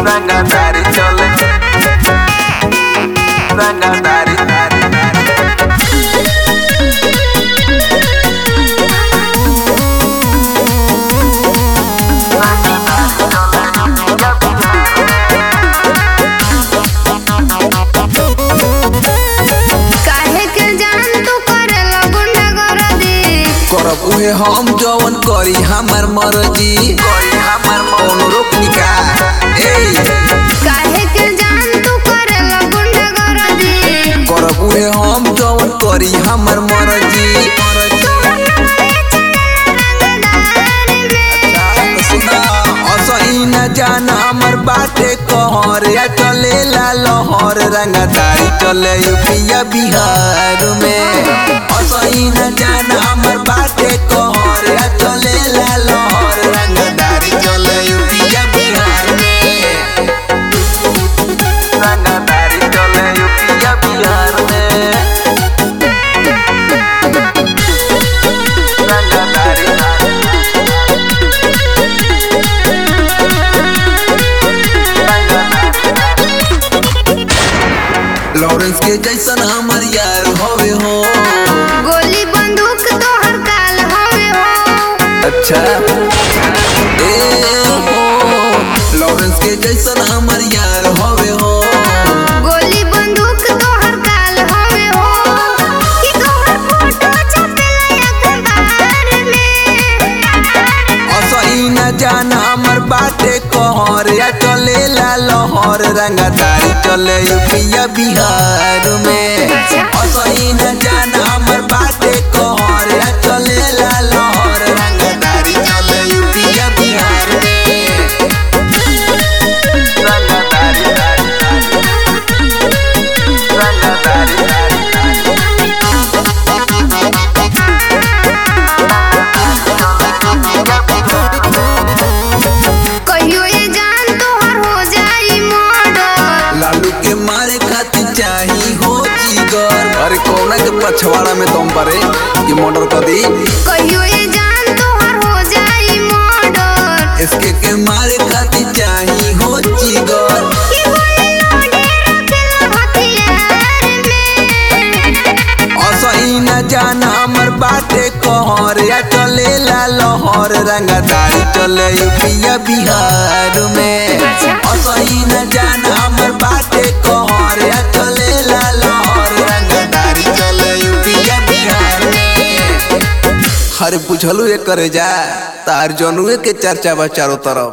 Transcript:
रंगदारी चले रंगदारी दारी दारी काहे के जान तू करेला गुंडागर्दी करब उहे हम जवन करी हमर मर्जी कोई हमर कौनो रोकनी का ए काहे के जान तू करेला गुंडागर्दी करब उहे हम जवन करी हमर मर्जी सुना असही न जान हमर बाटे कहर या चलेला लहर रंगदारी चले यूपिया बिहार में असही न जान हमर बाटे कहर या चलेला लहर रंगदारी चले यूपिया बिहार में रंगदारी चले यूपिया बिहार में रंगदारी लॉरेंस के जैसन हमर यार होवे हो गोली बंदूक तोहर काल हवे हो अच्छा ए हो लॉरेंस के जैसन हमर यार होवे हो गोली बंदूक तोहर काल हवे हो कि तोहर फोटो छपेला अखबार में असही न जान हमर बाटे कहर या चलेला लहर रंगदारी चले यूपिया बिहार में असही न जान हमर बाटे कहर या चलेला लहर रंगदारी चले यूपिया बिहार में रंगदारी रंगदारी कहियो ये जान तोहर हो जाई मर्डर लालू के मारे खातिर चाही हो जिगर अरे कौना के पछवाड़ा में तुम परे ये मर्डर कर दी कहियो ये जान तोहर हो जाई मर्डर इसके के मारे खातिर चाही हो जिगर कि गोली लोडे रखेला हथियार में असही न जान हमर बाटे कहर या चलेला लहर रंगदारी चले यूपिया बिहार में असही न जान हमर बाटे कहर या चलेला लहर रंगदारी चले यूपिया बिहार में अरे पूछलू एक करे जा तार जनुए के चर्चा बा चारों तरफ